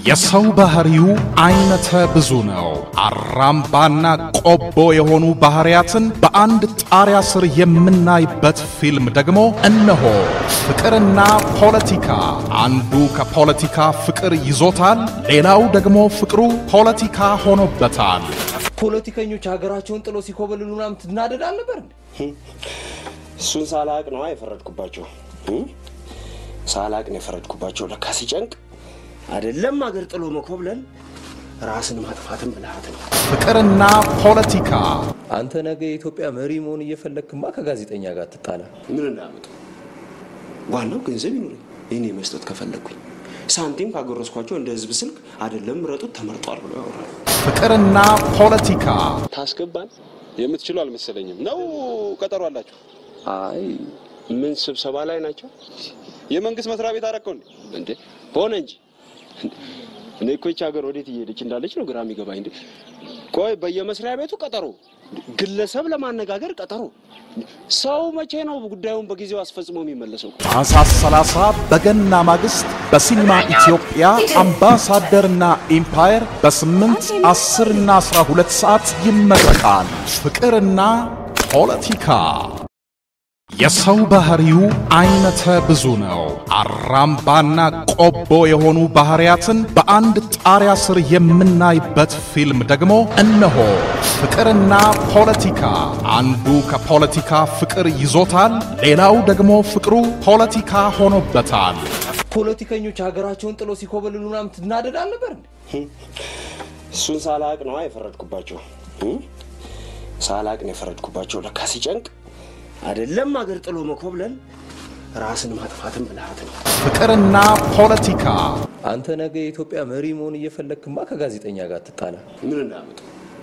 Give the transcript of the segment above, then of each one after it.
የሰው ባህሪው አይነተ ብዙ ነው። አራምባና ቆቦ የሆኑ ባህሪያትን በአንድ ጣሪያ ስር የምናይበት ፊልም ደግሞ እነሆ። ፍቅርና ፖለቲካ። አንዱ ከፖለቲካ ፍቅር ይዞታል፣ ሌላው ደግሞ ፍቅሩ ፖለቲካ ሆኖበታል። ፖለቲከኞች ሀገራቸውን ጥሎ ሲኮበልሉ ምናምን ትናደድ አልነበር እንዴ? እሱን ሳላቅ ነው የፈረድኩባቸው። ሳላቅ ነው የፈረድኩባቸው። ለካ ሲጨንቅ አይደለም አገር ጥሎ መኮብለል ራስን ማጥፋትን ብልሃት ነው። ፍቅርና ፖለቲካ አንተ ነገ የኢትዮጵያ መሪ መሆን እየፈለግክማ ከጋዜጠኛ ጋር ትጣላ። ምን እንዳመጡ ዋናው ገንዘብ ይኑረኝ። እኔ መስጠት ከፈለግኩኝ ሳንቲም ካጎረስኳቸው እንደ ህዝብ ስልክ አይደለም ምረጡት ተመርጧል ብሎ ያወራሉ። ፍቅርና ፖለቲካ ታስገባን የምትችሉ አልመሰለኝም። ነው ቀጠሮ አላችሁ? አይ ምን ስብሰባ ላይ ናቸው የመንግስት መስሪያ ቤት አረከው እንዴ? እንዴ? ሆነ እንጂ እኔ እኮ ይህች ሀገር ወዴት እየሄደች እንዳለች ነው ግራ የሚገባኝ። እንዴ ቆይ በየመስሪያ ቤቱ ቀጠሮ፣ ግለሰብ ለማነጋገር ቀጠሮ። ሰው መቼ ነው ጉዳዩን በጊዜው አስፈጽሞ የሚመለሰው? ታኅሳስ 30 በገና ማግስት በሲኒማ ኢትዮጵያ አምባሳደርና ኢምፓየር በ8 10 እና 12 ሰዓት ይመረቃል። ፍቅርና ፖለቲካ የሰው ባህሪው አይነተ ብዙ ነው። አራምባና ቆቦ የሆኑ ባህሪያትን በአንድ ጣሪያ ስር የምናይበት ፊልም ደግሞ እነሆ። ፍቅርና ፖለቲካ። አንዱ ከፖለቲካ ፍቅር ይዞታል፣ ሌላው ደግሞ ፍቅሩ ፖለቲካ ሆኖበታል። ፖለቲከኞች ሀገራቸውን ጥሎ ሲኮበልሉ ምናምን ትናደድ አልነበር እንዴ? እሱን ሳላቅ ነው የፈረድኩባቸው። ሳላቅ ነው የፈረድኩባቸው። ለካ ሲጨንቅ አይደለም አገር ጥሎ መኮብለል ራስን ማጥፋትን ብልሃት ነው። ፍቅርና ፖለቲካ አንተ ነገ የኢትዮጵያ መሪ መሆን እየፈለግክማ ከጋዜጠኛ ጋር ትጣላ። ምን እንዳመጡ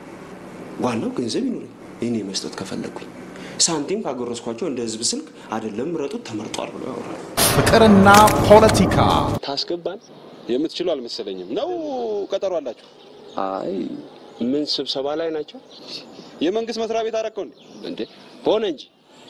ዋናው ገንዘብ ይኑረኝ። እኔ መስጠት ከፈለግኩኝ ሳንቲም ካጎረስኳቸው እንደ ህዝብ ስልክ አይደለም ምረጡት ተመርጧል ብሎ ያወራሉ። ፍቅርና ፖለቲካ ታስገባን የምትችሉ አልመሰለኝም። ነው ቀጠሮ አላችሁ? አይ ምን ስብሰባ ላይ ናቸው የመንግስት መስሪያ ቤት አረከው እንዴ? እንዴ? ሆነ እንጂ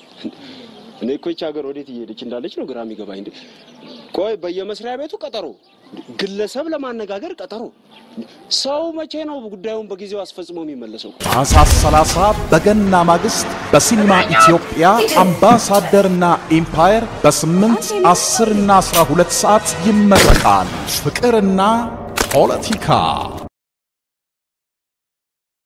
እኔ እኮ ይህች ሀገር ወዴት እየሄደች እንዳለች ነው ግራ የሚገባኝ። እንዴ ቆይ በየመስሪያ ቤቱ ቀጠሮ፣ ግለሰብ ለማነጋገር ቀጠሮ። ሰው መቼ ነው ጉዳዩን በጊዜው አስፈጽሞ የሚመለሰው? ታኅሳስ 30 በገና ማግስት በሲኒማ ኢትዮጵያ አምባሳደርና ኢምፓየር በ8 10 እና 12 ሰዓት ይመረቃል። ፍቅርና ፖለቲካ